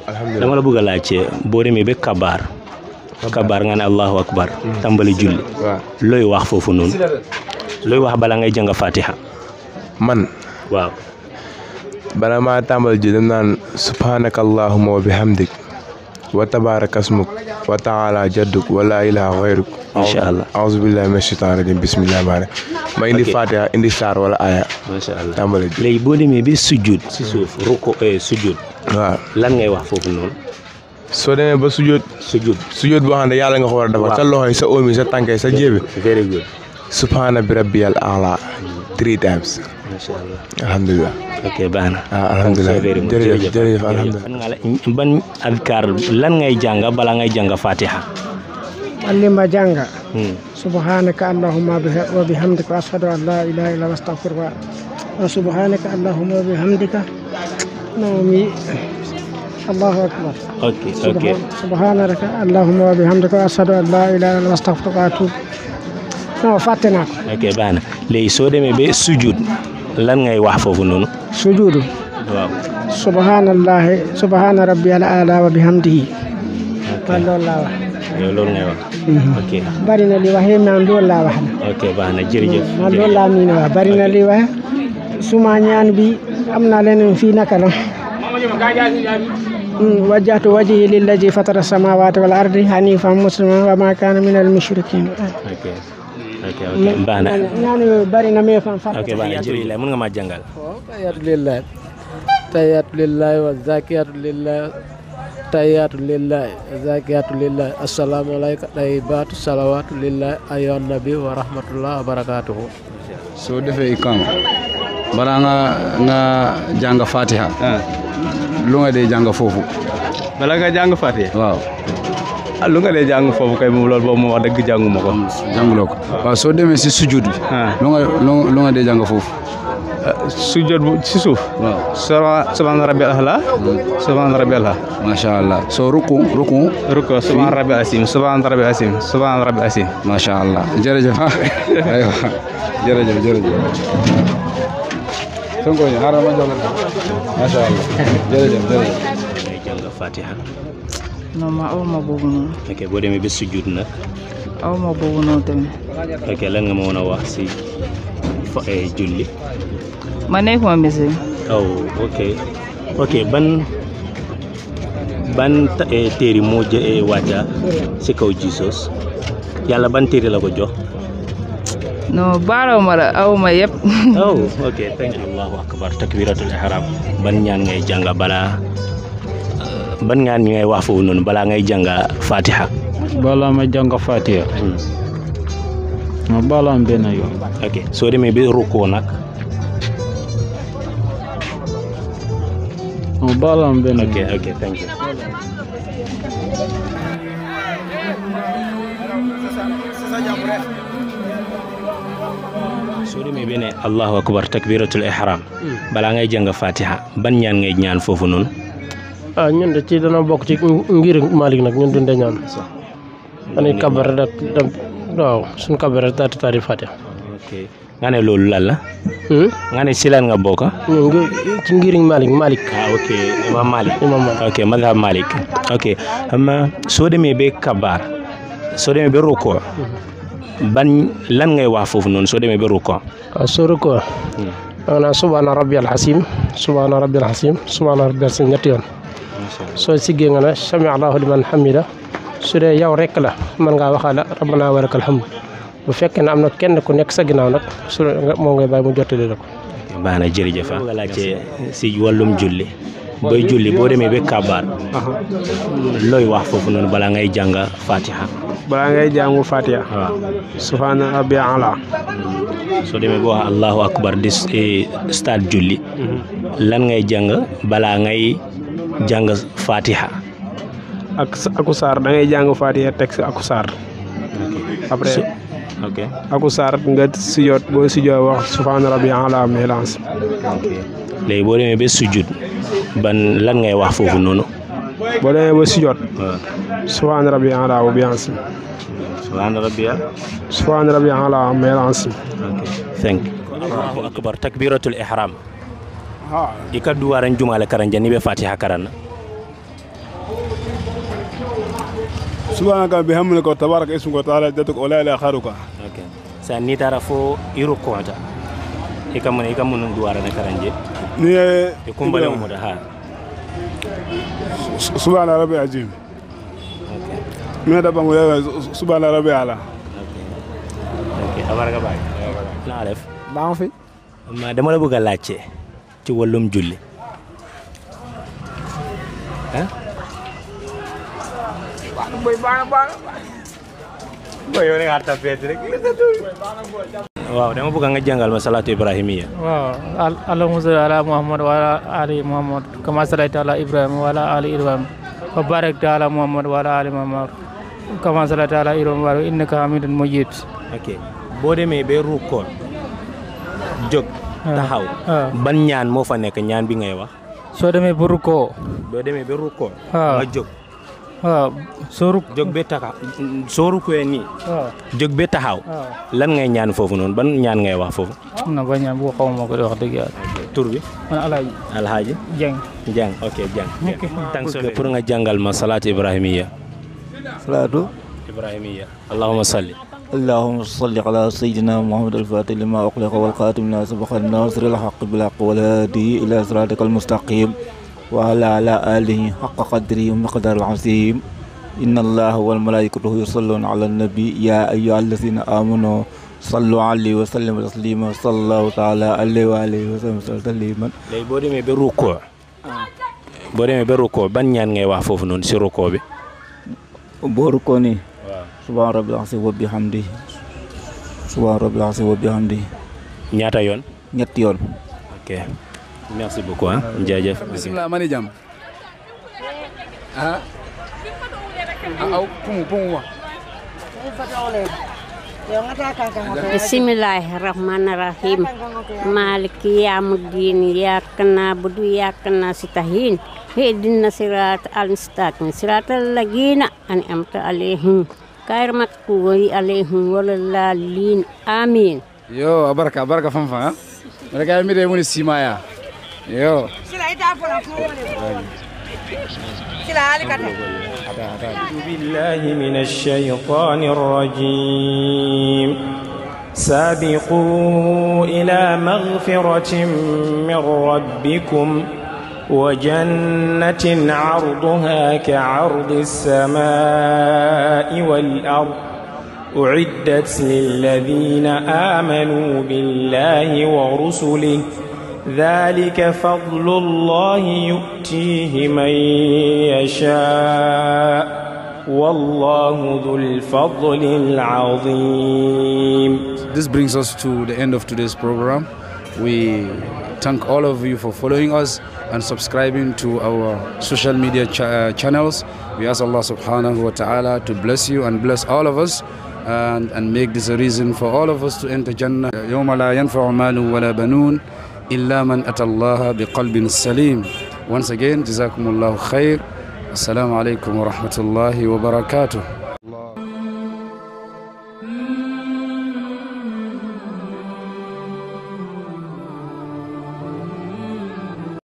alhamdulilah dama la bëgg a laajte boo demee ba kabaar kabaar nga ne allahu akbar tàmbali julli waaw looy wax foofu noonu looy wax bala ngay jàng fatiha man waaw bala maa tàmbal ji dem naan subhanaka allahuma wa bihamdik wa tabaraka asmuk wa taala jadduk wa laa ilaha xayruk Masha Allah. auzu billahi min shaitan rajim bismillahi rahmani ma indi Ok. fatiha indi saar wala aya macha allah tàmbali ji léegi boo demee ba sujud si suuf ruko eh, sujud waaw lan ngay wax foofu noonu soo demee ba sujjóot sujud sujjóot boo xam ne yàlla nga ko war a defal sa loxo yi sa oom yi sa tànk yi sa jébi very good subhana bi rabbiyal a'la three times macha allah alhamdulilah ok baax na ah alhamdulilah very much. jërëjëf jërëjëf ban alhamdulilah nga la- ban adkaar lan ngay jàng bala ngay jàng fatiha allima janga Hmm. subhanaka allahumma biha- wa bihamdika wa ashhadu an la ilaha illa wa astaghfiruka wa subhanaka allahumma wa bihamdika nawmi allahu akbar ok ok Subhan- subhanaka allahumma wa bihamdika wa ashhadu an la ilaha illa wa astaghfiruka wa atubu non fàtte naa ko ok baax na léegi soo demee ba sujud lan ngay wax foofu noonu sujudu waaw subhanallahi subhana rabbiyal ala wa bihamdihi man loolu laa wax yow loolu ngay wax ok bari na li waxee man loolu laa wax na ok baax na jërëjëf man loolu laa miin wax bari na li wax suma ñaan bi am na leneen fii naka la Mm, wajjahtu wajhi lillazi fatara samawati wal ardi hanifan musliman wa ma kana min al mushrikin ok ok ok baax na ñaan yooyu bari na mais fan far ok baax na jërëjëf mën nga maa jàngal tayyatu lillahi tayyatu lillahi wa zakiyatu lillahi tayyatu lillahi wa zakiyatu lillahi assalamu alayka tayyibatu salawatu lillahi ayyuhan nabi wa rahmatullah wa barakatuhu soo defee ikama balaa nga nga jàng fatiha lu nga dee jàng foofu bala nga jàng Fatiha waaw ah lu nga dee jàng foofu kay moom loolu boobu moom wax dëgg jànguma ko jànguloo ko waaw soo demee si sujud bi ah lu nga lu lu nga dee jàng foofu sujjóot bu ci suuf waaw subhaana subhaana rabbil a'la subhaana rabbil a'la macha allah soo ruku ruku ruko subhaana rabbil asim subhaana rabbil asim subhaana rabbil asim macha allah jërëjëf ah aywa jërëjëf jërëjëf sonko ñu xaaral ma jox la macha allah jërëjëf jërëjëf ngay jàng fatiha non ma aw ma boobu noonu ok boo demee ba sujud nag aw ma boobu noonu tamit ok lan nga ma mën a wax si fa eh, julli ma nekkuma muslim oh ok ok ban ban ta- eh, téere moo jë eh, wàcca si kaw Jesus yàlla ban téere la ko jox non baaraw ma la aw ma yëpp oh ok thank you allahu akbar takbiratul ihram ban ñaan ngay jàng balaa euh, ban ñaan ngay wax foofu noonu balaa ngay jàng fatiha balaa ma jàng Fatiha ma baalaam benn yoon ok soo demee ba rukkoo nag ma baalaam benn ok yoon ok thank you soo demee ba ne allahu akbar takbiratul ihram balaa ngay jàng fatiha ban ñaan ngay ñaan foofu noonu ah ñun de ci dana bokk ci ngir Malick nag ñun dunde ñaan dañuy kabar rek dem waaw suñ kabar rek daal di tari Fatiha ok nga ne loolu lan la Hmm? nga ne si lan nga bokk ñun ngi ci ngir Malick Malick ah ok imam malik imam Malick ok madhab malik ok amma soo demee ba kabaar soo demee ba rukkoo ban lan ngay wax foofu noonu soo demee ba rukkoo waaw soo ko da nga naan subhaana rabbiyal hasim subhaana rabbiyal hasim subhaana rabbiyal hasim ñetti yoon soo siggee nga ne sami allahu liman hamida su dee yow rek la mën ngaa waxaale rabbana wa lakal hamd bu fekkee ne am na kenn ku nekk sa ginnaaw nag su nga moo ngay bàyyi mu jottali la ko baax na jërëjëf ah nga laajte si wàllum julli booy julli boo demee ba kabaar looy wax foofu noonu balaa ngay jàng fatiha balaa ngay jàngu Fatiha waaw subhana rabbiyal ala soo demee boo wax allahu akbar di eh, stade julli lan ngay jàng balaa ngay jàng fatiha ak aku saar da ngay jàng Fatiha teg si aku saar après So- ok aku saar nga sujjoot boo sujjoot wax subhana rabbiyal ala mélance léegi boo demee ba sujud ban lan ngay wax foofu noonu boo demee ba sujjoot waaw subhana rabbiyal ala wa bihamdi subhaana rabbiya subhana rabbiyal ala mélance ok thank allahu akbar takbiratul ihram i ka duwaran jumale karan jani be fatiha karan subhanaka bihamdika wa tabaraka ismuka wa taala jadduka wa la ilaha kharuka okay sa ni tara fo iro konta i ka mun i ka mun duwara na karanje ni ye i kumbale mu da ha subhana rabbi azim mi da bangu ya subhana rabbi ala okay abaraka baay na def baa fi ma dama la bëgg a laajte ci wàllum julli ah boy bana bana boy yow rek arta feet rek waaw dama bëgg nga jàngal ma salatu ibrahimiya waaw allahumma salli ala muhammad wa ala ali muhammad kama sallaita ala ibrahim wa ala ali ibrahim wa barakta ala muhammad wa ala ali muhammad kama sallaita ala ibrahim wa innaka hamidun majid ok boo demee ba rukkoo jóg taxaw ban ñaan moo fa nekk ñaan bi ngay wax soo demee ba rukkoo boo demee ba rukkoo waaw nga jóg waaw soo ruk jóg ba taxaw soo rukkoo nii waaw jóg ba taxaw waaw lan ngay ñaan foofu noonu ban ñaan ngay wax foofu am na ba ñaan bu xaw ma ko di wax dëgg yàlla tur bi man alaaji alhaaji jeng jàng ok jàng thanks pour nga jàngal ma salaatu ibrahimiya salaatu ibrahimiya allahumma salli اللهم صل على سيدنا محمد الفاتح لما أغلق والخاتم لما سبق الناصر الحق بالحق والهادي إلى صراطك المستقيم وعلى على آله حق قدره ومقدار العظيم إن الله والملائكة يصلون على النبي يا أيها الذين آمنوا صلوا عليه وسلموا تسليما صلى الله تعالى عليه وآله وسلم تسليما léegi boo demee ba rukkoo boo demee ba rukkoo ban ñaan ngay wax foofu noonu si rukkoo bi booru ko ni subhaan rabbil azim wa bihamdi subhaan rabbil azim wa bihamdi ñaata yoon ñetti yoon ok merci beaucoup ah jaajëf bismillah mani jam ah aw pumu pumu wa Bismillahirrahmanirrahim. Maliki yaumiddin. Iyyaka na'budu wa iyyaka nasta'in. Ihdinas siratal mustaqim. Siratal ladzina an'amta 'alaihim ghairil maghdubi 'alaihim waladdallin. Amin. yo abarka abarka fanfa mereka mi de muni simaya yo أعوذ بالله من الشيطان الرجيم سابقوا إلى مغفرة من ربكم وجنة عرضها كعرض السماء والأرض أعدت للذين آمنوا بالله ورسله ذلك فضل الله يؤتيه من يشاء والله ذو الفضل العظيم This brings us to the end of today's program. We thank all of you for following us and subscribing to our social media ch- uh, channels. We ask Allah subhanahu wa ta'ala to bless you and bless all of us and, and make this a reason for all of us to enter Jannah. يوم لا ينفع مال ولا بنون إلا من أتى الله بقلب سليم. Once again, جزاكم الله خير. السلام عليكم ورحمة الله وبركاته.